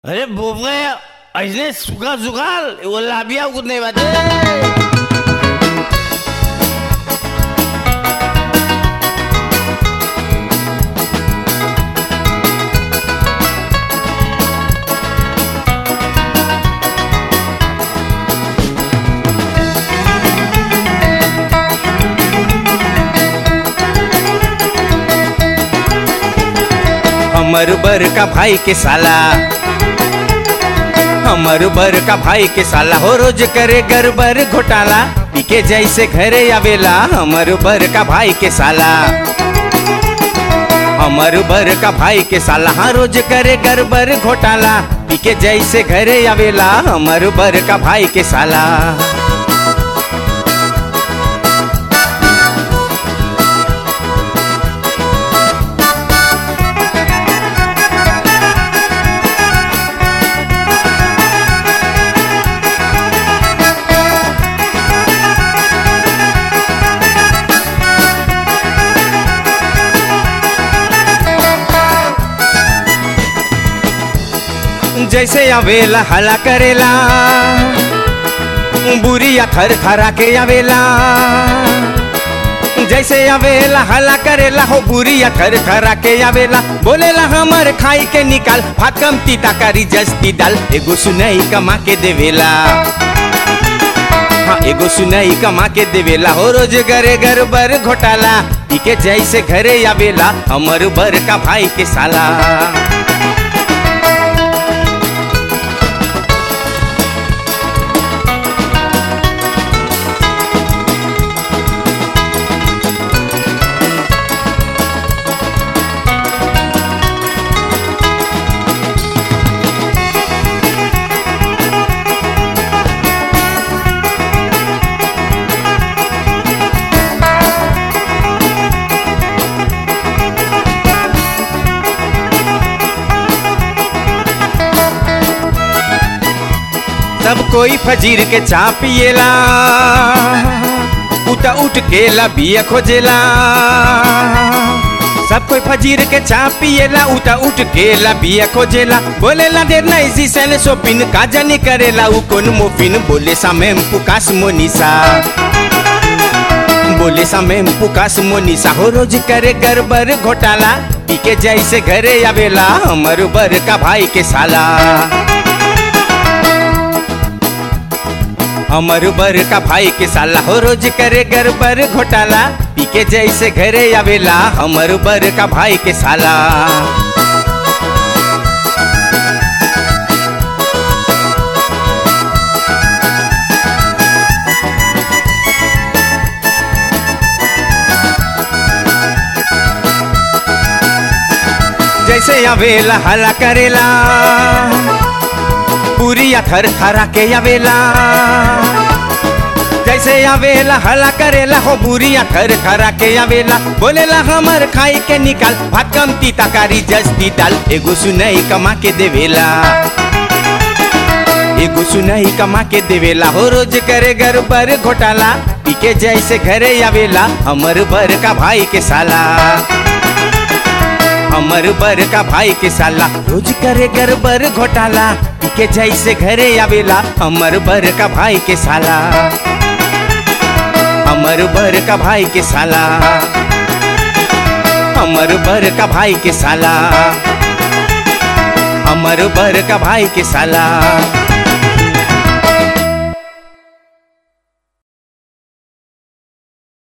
अरे बोबरे ऐसने सुखा सुखाल वो लाबिया कुछ नहीं बात हमर बर का भाई के साला हमर बर का भाई के साला हो रोज करे गरबर घोटाला पीके जैसे घरे आवेला हमर बर का भाई के साला हमर बर का भाई के साला हाँ रोज करे गरबर घोटाला पीके जैसे घरे आवेला हमर बर का भाई के साला जैसे आवेला हला करेला बुरिया थर थरा के आवेला जैसे आवेला हला करेला हो बुरिया थर थरा के आवेला बोलेला हमर खाई के निकाल भात कम तीता करी जस्ती दाल एगो सुनई कमा के देवेला हाँ एगो सुनई कमा के देवेला हो रोज घरे घर बर घोटाला पीके जैसे घरे आवेला हमर बर का भाई के साला सब कोई फजीर के चा पिएला उता उठ के लबिया खोजेला सब कोई फजीर के चा पिएला उता उठ के लबिया खोजेला बोलेला देर नहीं सी सन सोपिन का जानी करेला उ कोन मोफिन बोले सा में पुकास मोनिसा बोले सा में पुकास मोनिसा हो रोज करे गरबर घोटाला पीके जैसे घरे आवेला हमर बर का भाई के साला हमर बर का भाई के साला हो रोज करे गरबर घोटाला पीके जैसे घरे आवेला हमर बर का भाई के साला जैसे आवेला हला करेला पूरिया थर थरा के आवेला जैसे आवेला हला करेला हो बुरिया थर थरा के आवेला बोलेला हमर खाई के निकाल भात कम तीता कारी जस्ती दाल एगो सुनई कमा के देवेला एगो सुनई कमा के देवेला हो रोज करे गरबर घोटाला पीके जैसे घरे आवेला हमर बर का भाई के साला हमर बर का भाई के साला रोज करे गरबर घोटाला के जैसे घरे आवेला हमर बर का भाई के साला हमर बर का भाई के साला हमर बर का भाई के साला हमर बर का भाई के साला